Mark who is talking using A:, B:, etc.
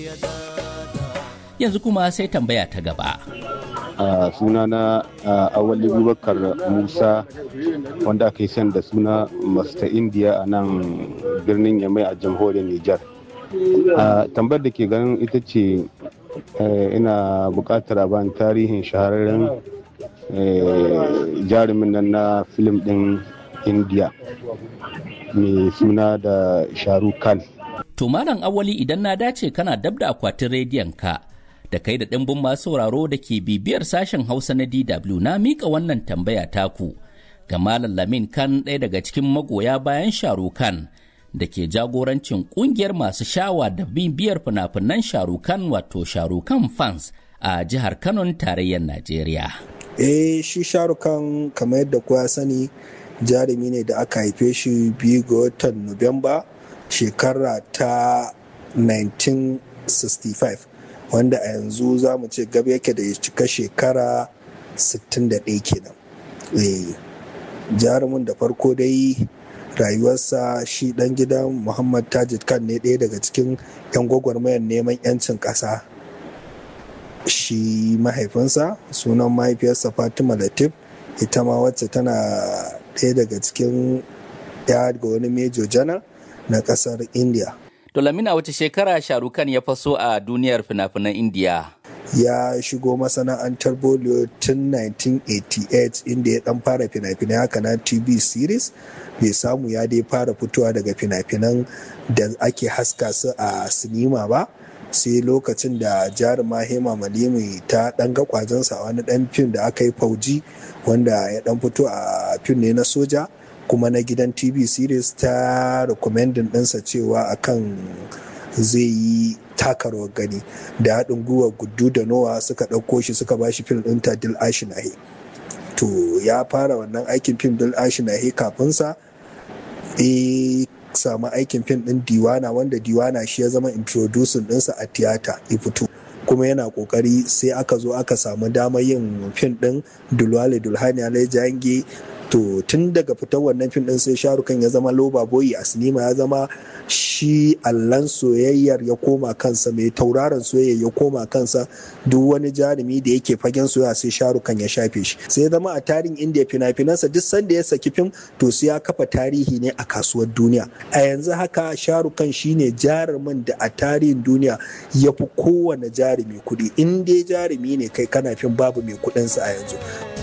A: Yanzu kuma sai tambaya ta gaba.
B: a suna na awali bubakar musa wanda aka yi san da suna masta indiya a nan birnin yamai a jamhuriyar nijar tambayar da ke ganin ita ce ina buƙatar a bani tarihin shahararren jarumin nan na filim ɗin indiya mai suna da shahrukh khan
A: To Malam Awali idan na dace kana dab da akwatin rediyon ka da kai da ɗimbin masu sauraro da ke bibiyar sashen Hausa na DW na miƙa wannan tambaya taku ga Malam Lamin Khan ɗaya daga cikin magoya bayan Sharukan da ke jagorancin ƙungiyar masu shawa da bibiyar fina-finan Sharukan wato Sharukan fans a jihar Kano tarayyar Najeriya.
C: Eh shi Sharukan kamar yadda kowa sani jarumi ne da aka haife shi biyu ga watan Nuwamba shekara ta 1965 wanda a yanzu za mu ce gaba yake da ya cika shekara 61 kenan jarumin da farko dai rayuwarsa shi dan gidan muhammad tajid khan ne ɗaya daga cikin 'yan gwagwarmayar neman 'yancin ƙasa shi mahaifinsa sunan mahaifiyarsa fatima latif ita ma wacce tana ɗaya daga cikin ya ga wani mejo janar na kasar india
A: to lamina wace shekara sharukan ya faso a duniyar fina-finan india
C: ya shigo masana'antar bollywood tun 1988 inda ya dan fara fina-finai haka na tv series bai samu ya dai fara fitowa daga fina-finan da ake haska su a sinima ba sai lokacin da jaruma hema malimi ta dan ga kwazonsa a wani dan fim da aka yi fauji wanda ya dan fito a fim ne na soja kuma na gidan tv series ta recommending ɗinsa cewa akan zai yi takarwar gani da haɗin gwiwa gudu da nowa suka ɗauko shi suka ba shi fim ɗin ta dil ashinahe to ya fara wannan aikin fim dil ashinahe kafinsa e samu aikin fim ɗin diwana wanda diwana shi ya zama introducing ɗinsa a tiyata ya fito kuma yana kokari sai aka zo aka samu damar yin fim ɗin dulwale dulhani alai jange to tun daga fitar wannan fim din sai sharukan ya zama loba boyi a sinima ya zama shi allan soyayyar ya koma kansa mai tauraron soyayya ya koma kansa duk wani jarumi da yake fagen soyayya sai sharukan ya shafe shi sai zama a tarihin indiya fina-finansa duk sanda ya saki fim to sai ya kafa tarihi ne a kasuwar duniya a yanzu haka sharukan shine jarumin da a tarihin duniya ya fi kowane jarumi kuɗi in dai jarumi ne kai kana fim babu mai kuɗinsa a yanzu